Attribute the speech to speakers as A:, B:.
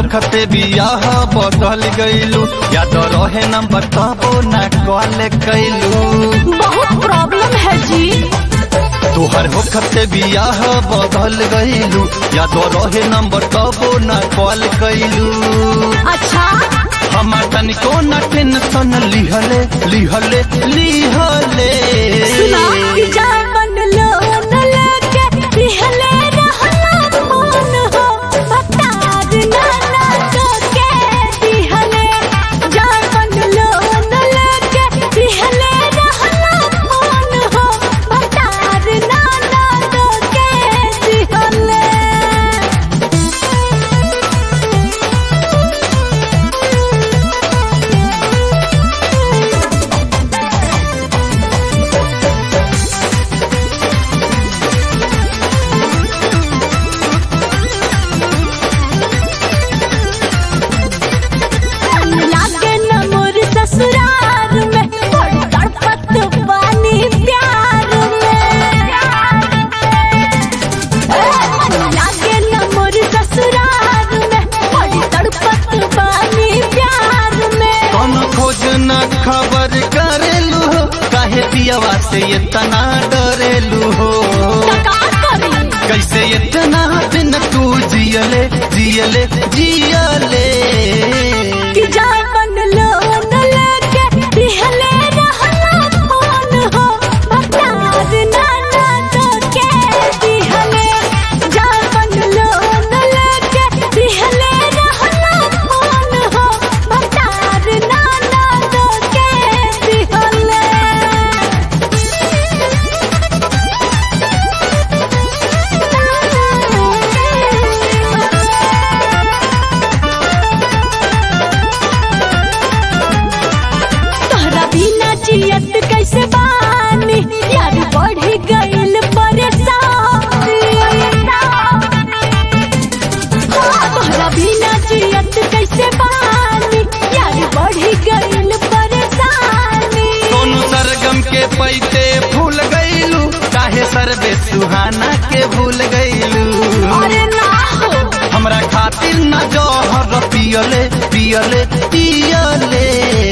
A: होखते बियाह बदल गईलू या तो रहे नंबर तबो ना कॉल कैलू
B: बहुत प्रॉब्लम है जी
A: तोहर होखते बियाह बदल गईलू या तो रहे नंबर तबो ना कॉल कैलू
B: अच्छा
A: हमार तनिको न टेंशन लिहले लिहले लिहले
B: सुना कि जामन लोन लेके लिहले रहला फोन हो बता नाना तो के दिहले जामन लोन लेके लिहले रहला फोन हो बता नाना तो के दिहले लागे न मोर ससुराल में बड़ तड़पत बानी प्यार में लागे न मोर ससुराल में बड़ तड़पत बानी प्यार में
A: कौन खोज न खबर करेलू हो काहे पियवा से इतना डरेलू हो
B: का करी
A: कैसे इतना दिन तू जियले जियले जियले
B: कि जामन लोन लेके लिहले रहला फोन हो बता नाना तो के दिहले जामन लोन लेके लिहले रहला फोन हो बता नाना तो के दिहले तोहरा बिना जियत कैसे बानी यार बढ़ी गइल परेशानी हाँ, तोहरा बिना जियत कैसे बानी यार बढ़ी गइल परेशानी
A: सोनू सरगम के पैते भूल गईलू काहे सरबे सुहाना के भूल गईलू
B: अरे ना हो
A: हमरा खातिर न जौहर पियले पियले पियले